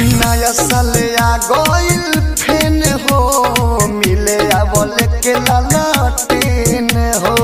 नया साल आ गइल फेन हो मिले आवल के ललटेन हो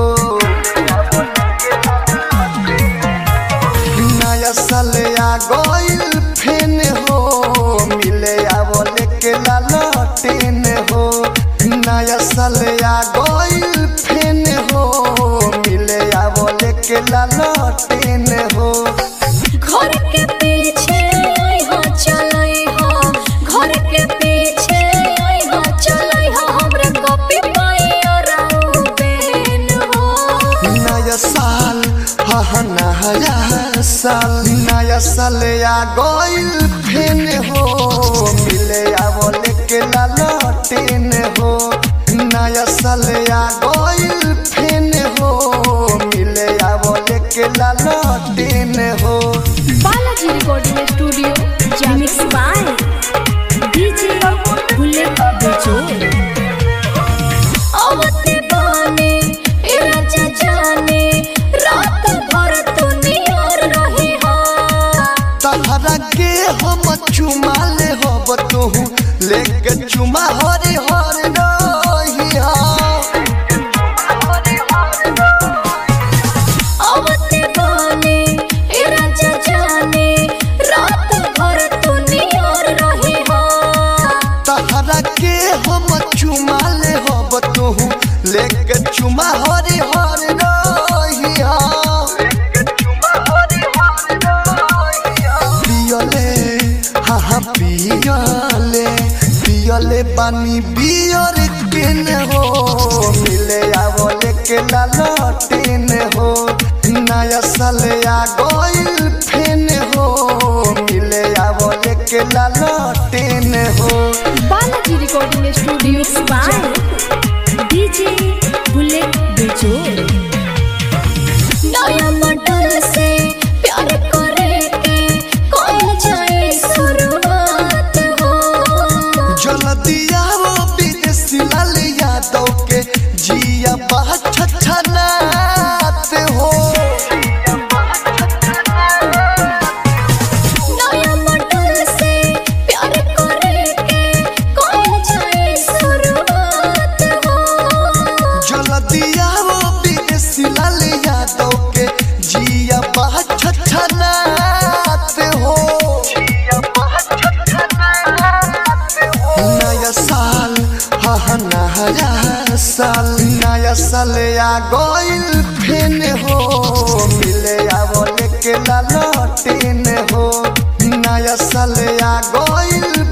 नया साल आ गइल फेन हो मिले आवल के ललटेन हो नया साल आ गइल फेन हो मिले आवल के ललटेन हो घर के पीछे आई हो चलई हो घर के पीछे आई हो चलई हो हमरे कॉपी पाई और बेन हो नया साल हा हा नया साल नया साल आ गइल फेन हो मिले आवल के ललटेन हो नया साल आ गइल फेन हो मिले आवल के ललटेन हो बालाजी रिकॉर्डिंग स्टूडियो जेमिक्स बाय डीजे बुलेट बेचो आवते बाने ए राजा जाने रात भर तू नियर रही हा तहरा के हम चुमा ले हब तोहू लेके चुमा हरे हरे रहिया आवते बाने ए राजा जाने रात भर तू नियर रही हा तहरा के हम चुमा ले हब तोहू लेके चुमा हरे हरे रहिया पियले हाँ हाँ पियले पियले पानी बियर किन हो मिले आवले के ललटेन हो नया साल आ गइल फेन हो मिले आवले के ललटेन हो Balaji recording studio by DJ Bullet बेचो नया मॉडल से प्यार करे के कौन जाए शुरुआत हो जलदिया वो विदेशी लाल यादव के जिया बा छछनात हो नया मॉडल से प्यार करे के कौन जाए शुरुआत हो जलदिया वो विदेशी लाल यादव के जिया बा छछनात हो नया साल हा हा नया साल नया साल आ गइल फेन हो मिले आवल के ललटेन हो नया साल आ गइल